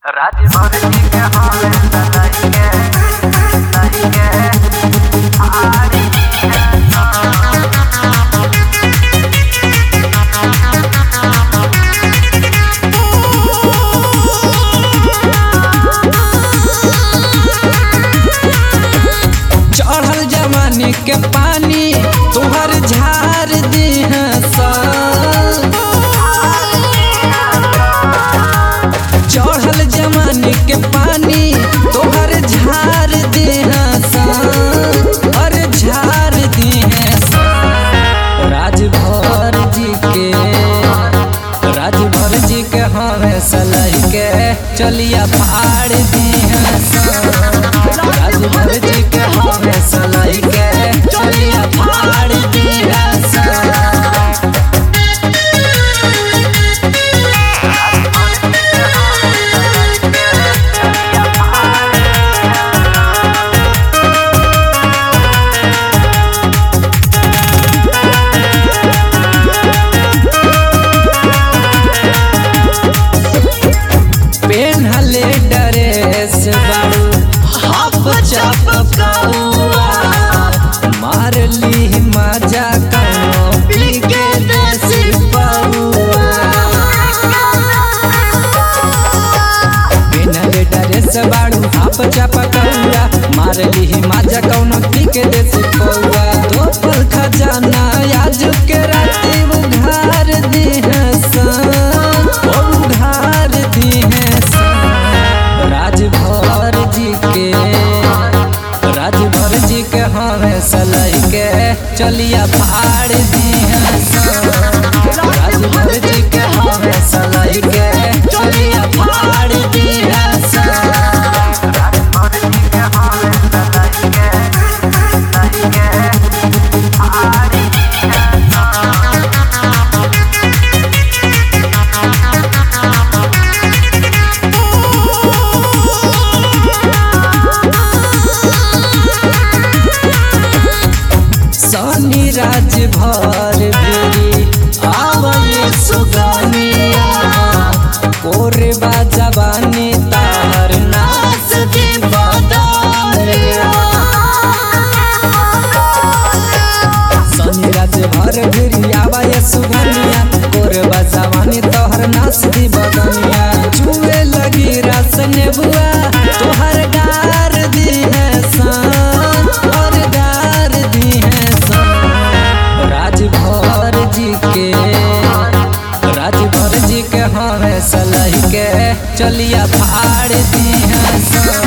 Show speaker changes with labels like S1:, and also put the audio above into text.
S1: राजभर जी के हवे सदाई के सदाई के आरी
S2: चढ़ल जवानी के पानी तुहर झार दीह चढ़ल जवानी के पानी तुहर झार दीह अरे झार दीह राजभर जी के राजभर जी के हमें सलह के चलिया फाड़ दीह राजभर जी के हमें सलह के चलिया फाड़ दीह पेन्हले ड्रेस बारू हाफ चप कौआ मार ली मजा कौनो पी के देसी पौआ पेन्हले ड्रेस बारू हाफ चप कौआ मार ली मजा कौनो पी के देसी पौआ दो पल खजाना आज के राती उघार दीह उघार दीह राजभर जी के राजभर जी के हमें सलह के चलिया फाड़ दीह राजभर जी के हमें सलह के चलिया फाड़ दीह
S1: राजभर जी के हवे सदाई के सदाई के आरी
S2: सनी राजभर भी आवले सुगनिया कोरे बाजवानी तार नाच दी बदलिया सनी राजभर भी आवले सुगनिया कोरे बाजवानी तोहर नाच दी बदनिया छुए लगी रस नेबुआ तोहर गार दी है सान और गार दी है सान राजभर जी के राजभर जी के हमें सलह के चलिया फाड़ दी है सान